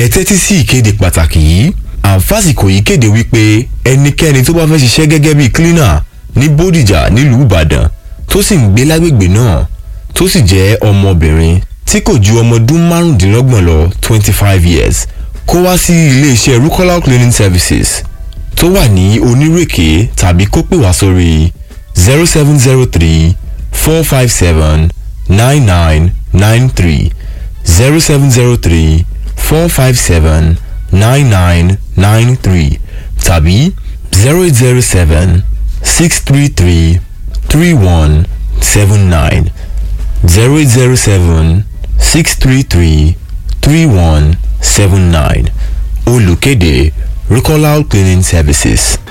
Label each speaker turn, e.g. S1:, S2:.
S1: ẹ tẹ́tí sí ìkéde pàtàkì yìí àǹfàsìkò yìí kéde wípé ẹnikẹ́ni tó bá fẹ́ ṣiṣẹ́ gẹ́gẹ́ bíi cleaner ní bódìjà nílùú ìbàdàn tó sì ń gbé lágbègbè náà tó sì jẹ́ ọmọbìnrin tí kò ju ọmọ ọdún márùndínlọ́gbọ̀n lọ twenty five years kó wá sí iléeṣẹ́ rukola cleaning services tó wà ní onírèké tàbí kó pè wá sórí zero seven zero three four five seven nine nine nine three zero seven zero three four five seven nine nine nine three tàbí zero eight zero seven six three three three one seven nine zero eight zero seven six three three three one seven nine olùkéde Ricola cleaning services.